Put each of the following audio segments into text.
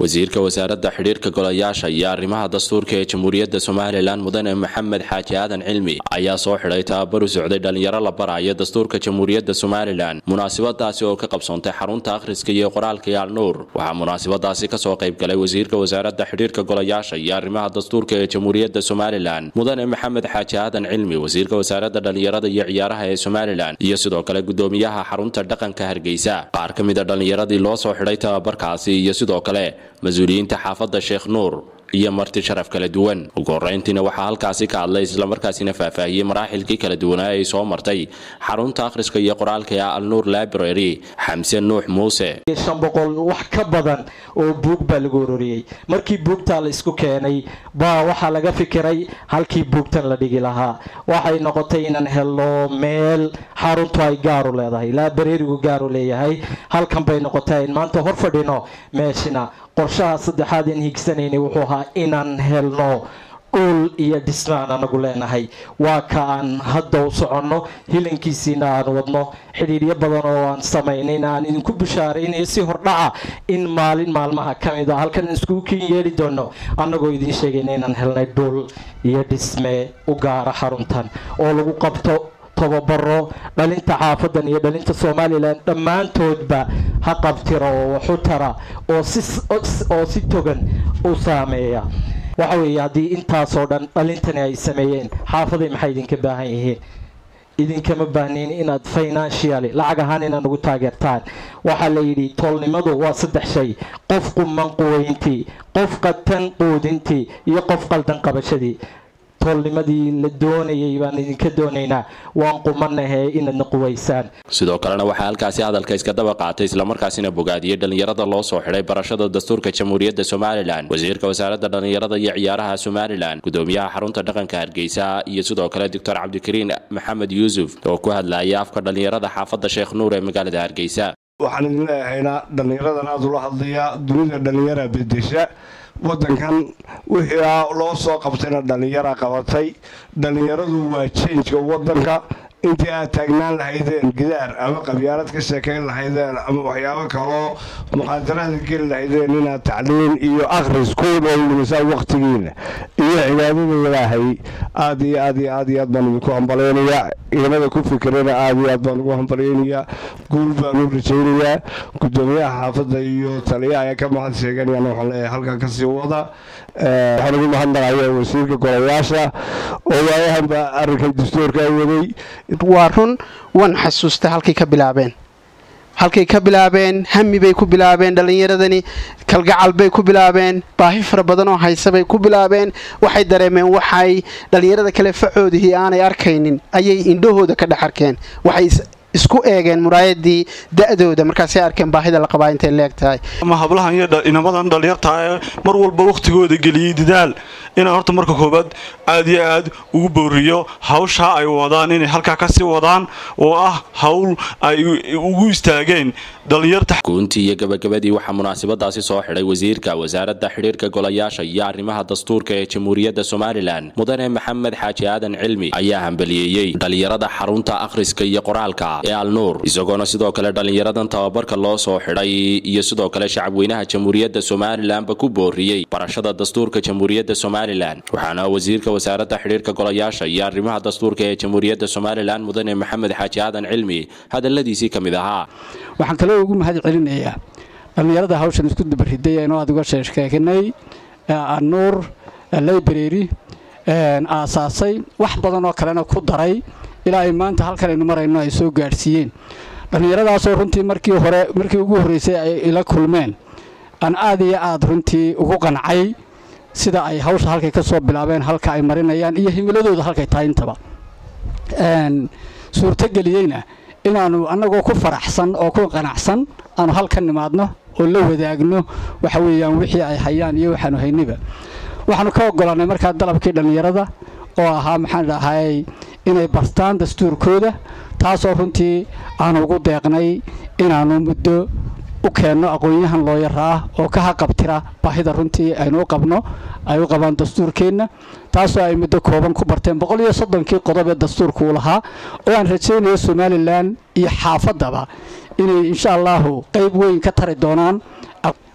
wasiirka wasaaradda xidhiirka golayaasha iyo arrimaha dastuurka ee jamhuuriyadda somalilan mudane maxamed xaaji aadan cilmi ayaa soo xidhay tababar u socday dhallinyaro la baraayo dastuurka jamhuuriyadda somalilan munaasabadaasi oo ka qabsoontay xarunta akhriska iyo qoraalka yaal nuur waxaa munaasabadaasi kasoo qayb galay wasiirka wasaaradda xidhiirka golayaasha iyo arrimaha dastuurka ee jamhuuriyadda somalilan mudane maxamed xaaji aadan cilmi wasiirka wasaaradda dhallinyarada iyo ciyaaraha ee somalilan iyo sidoo kale gudoomiyaha xarunta dhaqanka hargeysa qaar ka mid a dhallinyaradii loo soo xidhay tababarkaasi iyo sidoo kale mas-uuliyiinta xaafadda sheekh nuur iyo marti sharaf kala duwan ugu horeyntiina waxaa halkaasi ka hadlay islamarkaasina faahfaahiyey maraaxilkii kala duwanaa ay soo martay xarunta akhriska iyo qoraalka ee alnuur library xamse nuux muuse shan boqol wax ka badan oo buug baa lagu ururiyey markii buugtaa la isku keenay baa waxaa laga fikiray halkii buugtan la dhigi lahaa waxay noqotay inaan helno meel xaruntu ay gaaru leedahay librarigu gaaru leeyahay halkan bay noqotay in maanta hor fadhino meeshina qorshaha saddexaad in higsanaynay wuxuu ahaa inaan helno dhul iyo dhismaan anagu leenahay waa ka aan hadda u soconno hilankiisiina aan wadno xidhiiryo badan oo aan samaynayn aan idinku bushaaraynayo si hordhaca in maalin maalmaha ka mid a halkan iskugu kin yeeli doono annagoo idiin sheegayna inaan helnay dhul iyo dhisme u gaara xaruntan oo lagu qabto tababaro dhalinta xaafadan iyo dhalinta somalilan dhammaantoodba ha qabtira oo waxu tara oo si togan u saameeya waxa weeye haddii intaasoo dhan dhalintani ay sameeyeen xaafaday maxay idinka baahan yihiin idinkama baahnayn inaad financially lacag ahaan inaad ugu taageertaan waxaa la yidhi toolnimadu waa saddex shay qof quman quweyntii qof qatan quudintii iyo qof qaldan qabashadii toolnimadii la doonayay baan idinka doonaynaa waan qumanahe inaadna quwaysaan sidoo kalena waxaa halkaasi hadalka iska daba qaatay islamarkaasina bogaadiyey dhallinyarada loo soo xidhay barashada dastuurka jamhuuriyadda somalilan wasiirka wasaaradda dhallinyarada iyo ciyaaraha somalilan gudoomiyaha xarunta dhaqanka hargeysa iyo sidoo kale doctor cabdikariin maxamed yuusuf oo ku hadlayay afka dhallinyarada xaafadda sheekh nuur ee magaalada hargeysa waxaan idin leeyahaynaa dhallinyaradan aada ula hadlayaa dunida dhallinyara bedesha wadankan wixii loo soo qabtayna dhallinyara qabatay dhallinyaradu waa jeenjka wadanka intii aad taagnaan lahaydeen gidaar ama qabyaalad ka sheekayn lahaydeen ama waxyaabo kaloo muqaadaraada geli lahaydeen inaad tacliin iyo akhris ku dhowlimisaan wakhtigiina iyo cibaadada ilaahay aad iyo aad iyo aad iyo aad baan idinku hambalaynayaa ciidamada ku fikirana aad iyo aad baan ugu hambalaynayaa guul baan u rajaynayaa gudoomiyaha xaafadda iyo taliyaha ee ka mahad sheeganayaan waxaan leeyahay halkan kasii wada waxaan ugu mahadnaqaya wasiirka golayaasha oo waayahanba arrinkan dastuurka waday waa run waan xasuusta halkay ka bilaabeen halkay ka bilaabeen hami bay ku bilaabeen dhallinyaradani kalgacal bay ku bilaabeen baahi fara badan oo haysa bay ku bilaabeen waxay dareemeen waxay dhallinyarada kale facoodihii aanay arkaynin ayay indhahooda ka dhex arkeen waxay isku eegeen muraayadii da-dooda markaasay arkeen baahida la qabaa intay leeg tahay ama hablahan iyo inamadan dhallinyartaa mar walba wakhtigooda geliyey dadaal inaan horta marka koobaad aad iyo aad ugu booriyo hawshaa ay wadaan inay halkaa kasii wadaan oo ah hawl ay ugu istaageen dhallinyarta guuntii iyo gabagabadii waxaa munaasabadaasi soo xidhay wasiirka wasaaradda xidhiirka golayaasha iyo arrimaha dastuurka ee jamhuuriyadda somalilan mudane maxamed xaaji aadan cilmi ayaa hambaliyeeyey dhallinyarada xarunta akhriska iyo qoraalka ee alnuur isagoona sidoo kale dhallinyaradan tababarka loo soo xidhay iyo sidoo kale shacabweynaha jamhuuriyadda somalilanba ku booriyey barashada dastuurka jamhuuriyadda somalilan waxaana wasiirka wasaaradda xidhiirka golayaasha iyo arrimaha dastuurka ee jamhuuriyadda somalilan mudane maxamed xaaji aadan cilmi hadaladiisii ka mid ahaa waxaan kaloo ugu mahad celinayaa dhallinyarada hawshan isku dabariday aynu aad uga sheekeegnay anuur library aasaasay wax badan oo kalena ku daray ilaa ay maanta halkan aynu marayno ay soo gaadhsiiyeen dhallinyaradaasoo runtii markii hore markii ugu horreysay ay ila kulmeen aan aad iyo aad runtii ugu qancay sida ay hawsha halkay ka soo bilaabeen halka ay marinayaan iyo himiladooda halkay tahay intaba suurtogeliyeyna inaannu annagoo ku faraxsan oo ku qanacsan aanu halkan nimaadno oo la wadaagno waxa weeyaan wixii ay hayaan iyo waxaanu haynayba waxaanu ka oggolaannay markaa dalabkii dhallinyarada oo ahaa maxaan dhahay inay bartaan dastuurkooda taasoo runtii aanu ugu deeqnay inaannu muddo u keenno aqoon-yahan looyara ah oo ka haqabtira baahida runtii aynu u qabno ay u qabaan dastuurkeenna taasoo ay muddo kooban ku barteen boqol iyo soddonkii qodob ee dastuurka uu lahaa oo aan rajaynayo somalilan iyo xaafaddaba inay insha allaahu qayb weyn ka tari doonaan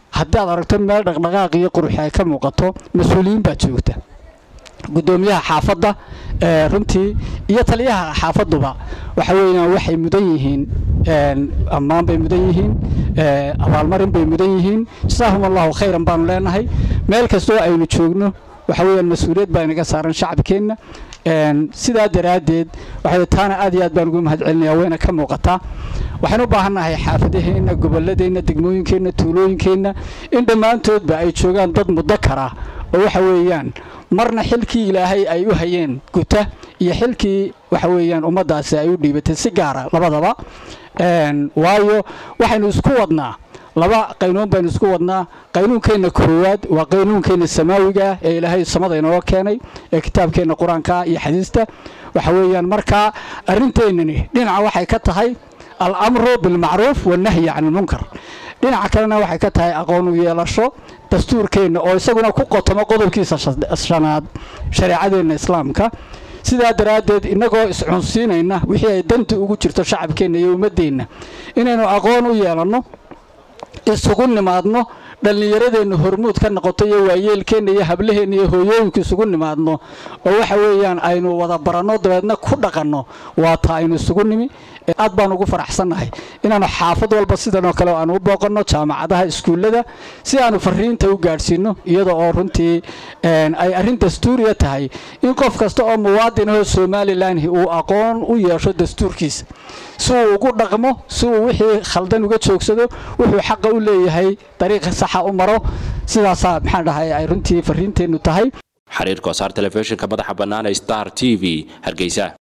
haddaad aragto meel dhaqdhaqaaq iyo quruxi ay ka muuqato mas-uuliyiin baa joogta gudoomiyaha xaafadda runtii iyo taliyaha xaafaduba waxa weeyaan waxay mudan yihiin ammaan bay mudan yihiin abaalmarin bay mudan yihiin jasaahum allahu khayran baanu leenahay meel kastoo aynu joogno waxa weeyaan mas-uuliyad baa inaga saaran shacabkeenna sidaa daraaddeed waxa taana aad iyo aad baan ugu mahad celinaya wayna ka muuqataa waxaan u baahannahay xaafadaheenna gobolladeenna degmooyinkeenna tuulooyinkeenna in dhammaantoodba ay joogaan dad muddo kara oo waxa weeyaan marna xilkii ilaahay ay u hayeen guta iyo xilkii waxa weeyaan ummaddaasi ay u dhiibatay si gaara labadaba waayo waxaynu isku wadnaa laba qaynuun baynu isku wadnaa qaynuunkeenna koowaad waa qaynuunkeenna samaawiga ah ee ilaahay samada inooga keenay ee kitaabkeenna qur-aanka iyo xadiista waxa weeyaan markaa arrinteennani dhinaca waxay ka tahay al-amru bilmacruuf wannahyi can ilmunkar dhinaca kalena waxay ka tahay aqoon u yeelasho dastuurkeenna oo isaguna ku qotomo qodobkiisa shanaad shareecadeenna islaamka sidaa daraaddeed innagoo iscunsiinayna wixii ay danta ugu jirto shacabkeenna iyo ummaddeenna inaynu aqoon u yeelanno isugu nimaadno dhallinyaradeenna hormuud ka noqoto iyo waayeelkeenna iyo hablaheenna iyo hooyooyinku isugu nimaadno oo waxa weeyaan aynu wada baranno dabeedna ku dhaqanno waa taa aynu isugu nimi aad baan ugu faraxsannahay inaannu xaafad walba sidanoo kale aanu u booqanno jaamacadaha iskuullada si aanu fariinta u gaadhsiinno iyada oo runtii ay arrin dastuuriya tahay in qof kasta oo muwaadin ahoo somalilan uu aqoon u yeesho dastuurkiisa si uu ugu dhaqmo si uu wixii khaldan uga joogsado wuxuu xaqa u leeyahay dariiqa saxa u maro sidaasaa maxaan dhahay ay runtii fariinteennu tahay xiriir koosaar telefishinka madaxa bannaan ee star t v hargeysa